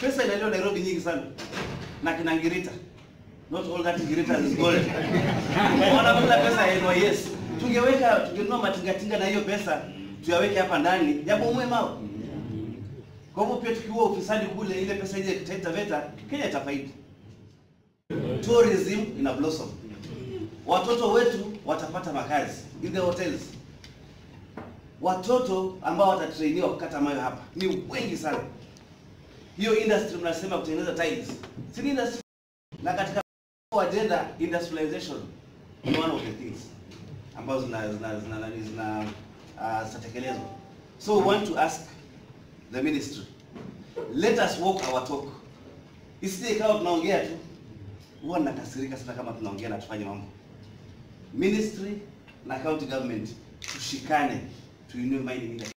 Pesa inaliwa Nairobi nyingi sana. Na kina Ngirita. Not all that Ngirita is gold. Wanakula pesa ya NYS. Tungeweka tungenunua matingatinga na hiyo pesa tuyaweke hapa ndani. Japo mwema. Kwa hivyo pia tukiua ufisadi kule, ile pesa ile Taita Taveta, Kenya itafaidi. Tourism ina blossom. Watoto wetu watapata makazi in the hotels. Watoto ambao watatrainiwa kukata mawe hapa ni wengi sana. Hiyo industry mnasema kutengeneza tiles, si ni industry? Na katika agenda industrialization ni one of the things ambazo zina zina zina zina, zina uh, zitatekelezwa. So we want to ask the ministry let us walk our talk. Isije ikawa tunaongea tu, huwa nakasirika sana kama tunaongea na tufanye mambo. Ministry na county government tushikane, tuinue mining industry.